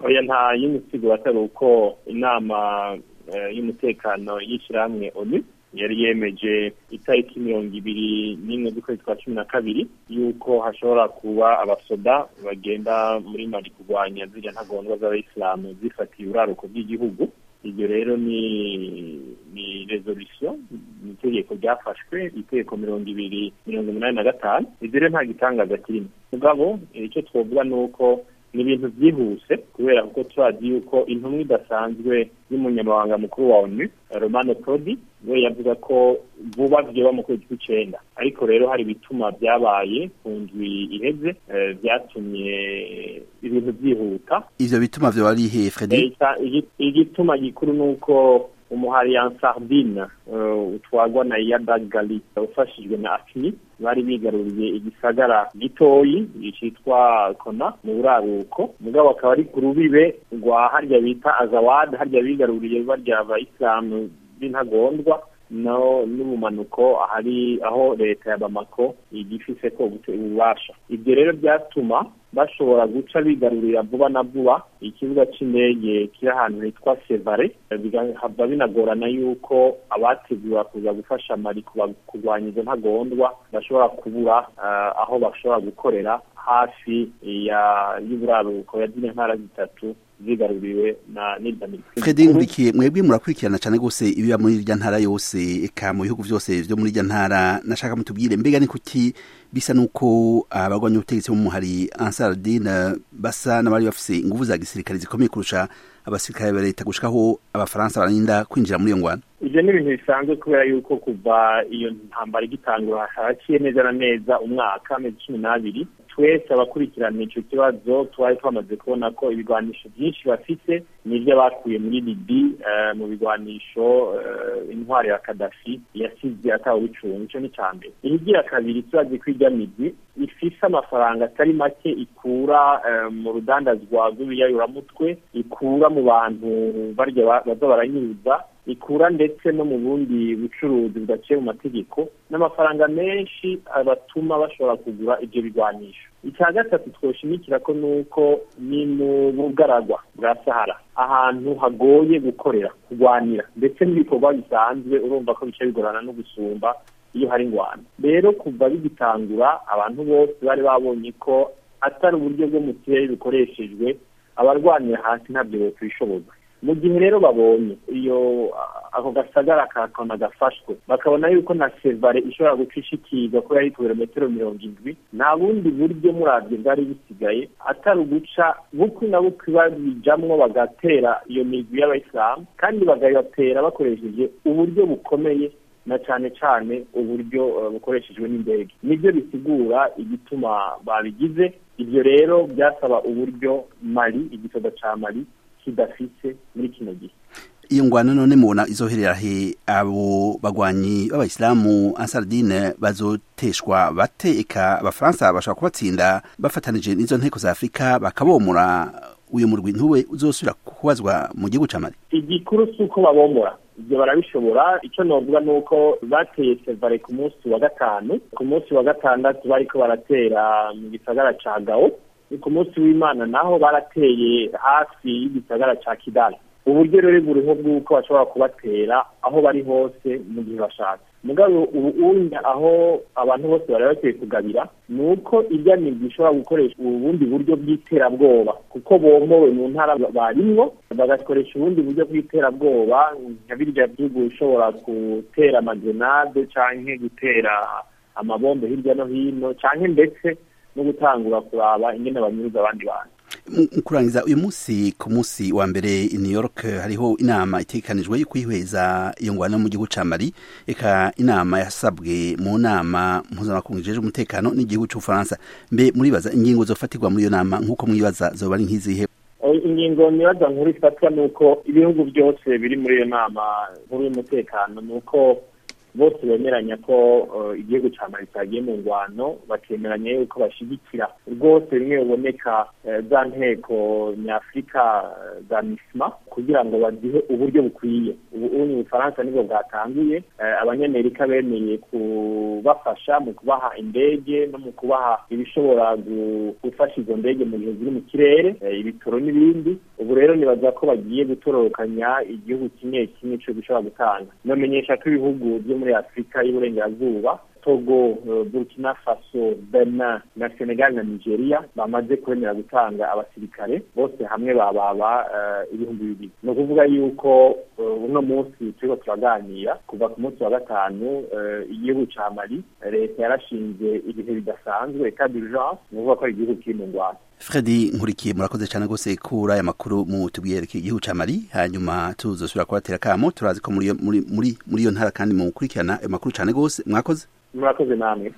oya nta y'umusigo atari uko inama y'umutekano y'ishyirahamwe onu yari yemeje itariki mirongo ibiri n'imwe z'ukwezi kwa cumi na kabiri y'uko hashobora kuba abasoda bagenda muri mari kurwanya ziriya ntagondwa z'abayisilamu zifatiye uraruko bw'igihugu iryo rero ni ni resolution ni itegeko ryafashwe itegeko mirongo ibiri mirongo umunani na gatanu ibyo rero nta gitangaza kirimo mugabo icyo twavuga ni uko ni ibintu byihuse kubera kuko turazi yuko intumwa idasanzwe y'umunyamabanga mukuru wa onu romano prodi we yavuga ko vuba byoba mu kwezi kw'icenda ariko rero hari ibituma byabaye ku ndwi iheze byatumye ibintu byihuta ivyo bituma vyo wari ihe fredi igituma gikuru ni uko umuhari ya sardine utwagwa na yadagali ufashijwe na afini bari bigaruriye igisagara gitoyi citwa kona mu buraruko mugabo akaba ari ku rubibe rwa harya bita azawad harya bigaruriye barya abayisilamu b'intagondwa no n'ubumanuko ahari aho leta ya bamako igifise ko ububasha ibyo rero byatuma bashobora guca bigarurira vuba na vuba ikibuga c'indege kiri ahantu hitwa sevare bigahava binagorana yuko abategura kuza gufasha mari kurwanya izo ntagondwa bashobora kubura aho bashobora gukorera hafi y'uburaruko ya zine ntara zitatu zigaruriwe na Fredi Nkurikiye mwebwe murakurikirana cyane gose ibiba muri irya ntara yose eka mu bihugu byose byo muri irya ntara nashaka mutubwire mbega ni kuki bisa nuko abagwanya ubutegetsi mu hari Ansardine basa n'abari bafise ingufu za gisirikare zikomeye kurusha abasirikare ba leta gushikaho abafaransa barinda kwinjira muri iyo ngwano ivyo ni ibintu bisanzwe kubera yuko kuva iyo ntambara igitangura haraciye neza na neza umwaka amezi cumi n'abiri twese abakurikirana ico kibazo twari twamaze kubona ko ibigwanisho byinshi bafite nivyo bakuye muri libi uh, mu bigwanisho uh, intwari ya kadafi yasize atawubicunga ico ni ca mbere ihigira kabiri turazi ko irya migwi ifise amafaranga atari make ikura uh, mu rudandazwa rw'ibiyayuramutwe ikura mu bantu barya baza baranyuza ikura ndetse no mu bundi bucuruzi budaciye mu mategeko n'amafaranga menshi abatuma bashobora kugura ibyo bigwanisho icya gatatu twoshimikira ko nuko ni mu bugaragwa bwa sahara ahantu hagoye gukorera kurwanira ndetse n'ibikorwa bisanzwe urumva ko bica bigorana no gusumba iyo hari ingwano rero kuva bigitangura abantu bose bari babonye ko atari uburyo bwo mu kirere bukoreshejwe abarwanira hasi ntabyo bokwishoboza mu gihe rero babonye iyo ako gasagara kakona gafashwe bakabona yuko na sevare ishobora guca ishikirwa ko yari kilometero mirongo indwi nta bundi buryo murabyo bwari bisigaye atari uguca bukwi na bukwi babijamwo bagatera iyo migwi y'abayisilamu kandi bagabatera bakoresheje uburyo bukomeye na cyane cyane uburyo bukoreshejwe n'indege nibyo bisigura igituma babigize ibyo rero byasaba uburyo mari igisoda ca mari kidafise muri kino gihe iyo ngwano none mubona izoherera he abo bagwanyi b'abayisilamu ansardine bazoteshwa bate eka abafaransa bashobora kubatsinda bafatanije n'izo nteko za afurika bakabomora uyu murwi ntube uzosubira kubazwa mu gihugu ca mali igikuru si uko babomora ibyo barabishobora icyo novuga ni uko bateye sevare ku munsi wa gatanu ku munsi wa gatandatu bariko baratera mu gisagara ca gao ku munsi w'imana naho barateye hafi y'igisagara ca kidali uburyo rero buriho bw'uko bashobora kubatera aho bari hose mu gihe bashatse mugabo ubu unya aho abantu bose bari bakwiye kugabira ni uko irya migwi ishobora gukoresha ubundi buryo bw'iterabwoba kuko bomowe mu ntara barimwo bagakoresha ubundi buryo bw'iterabwoba nka birya bihugu bishobora gutera amagenade canke gutera amabombe hirya no hino canke ndetse no gutangura kuraba ingene banyuruza abandi bantu kurangiza uyu munsi ku munsi wa mbere i New York hariho inama itegekanijwe yo kwihweza iyo ngwano mu gihugu ca Mali eka inama yasabwe mu nama mpuzamakungu ijejwe umutekano n'igihugu c'Ubufaransa mbe muribaza ingingo zofatirwa muri iyo nama nk'uko mwibaza zoba ari nk'izihe ingingo nibaza nkuru ifatwa ni uko ibihugu byose biri muri iyo nama nkuru y'umutekano ni uko bose bemeranya ko igihugu cya mali cyagiye mu ngwano bakemeranya yuko bashyigikira rwose bimwe biboneka za nteko nyafurika za misima kugira ngo bagihe uburyo bukwiye ubu ni ubufaransa nibwo bwatanguye abanyamerika bemeye kubafasha mu kubaha indege no mu kubaha ibishobora gufasha izo ndege mu gihe ziri mu kirere ibitoro n'ibindi ubu rero nibaza ko bagiye gutororokanya igihugu kimwe kimwe cyo gishobora gutanga nomenyesha ko ibihugu byo muri afurika y'uburengerazuba togo burkina faso benin na senegal na nigeria bamaze kwemera gutanga abasirikare bose hamwe bababa ibihumbi bibiri ni ukuvuga yuko uno munsi turiko turaganira kuva ku munsi wa gatanu igihugu ca mali leta yarashinze ibihe bidasanzwe etat d'urgence ni ukuvuga ko ari igihugu kiri mu ngwano fredi nkurikiye murakoze cyane rwose kuri aya makuru mu tubwiyereke igihugu ca mali hanyuma tuzosubira kubatera kamo turazi ko muri muri muri iyo ntara kandi mu gukurikirana ayo makuru cyane rwose mwakoze murakoze namwe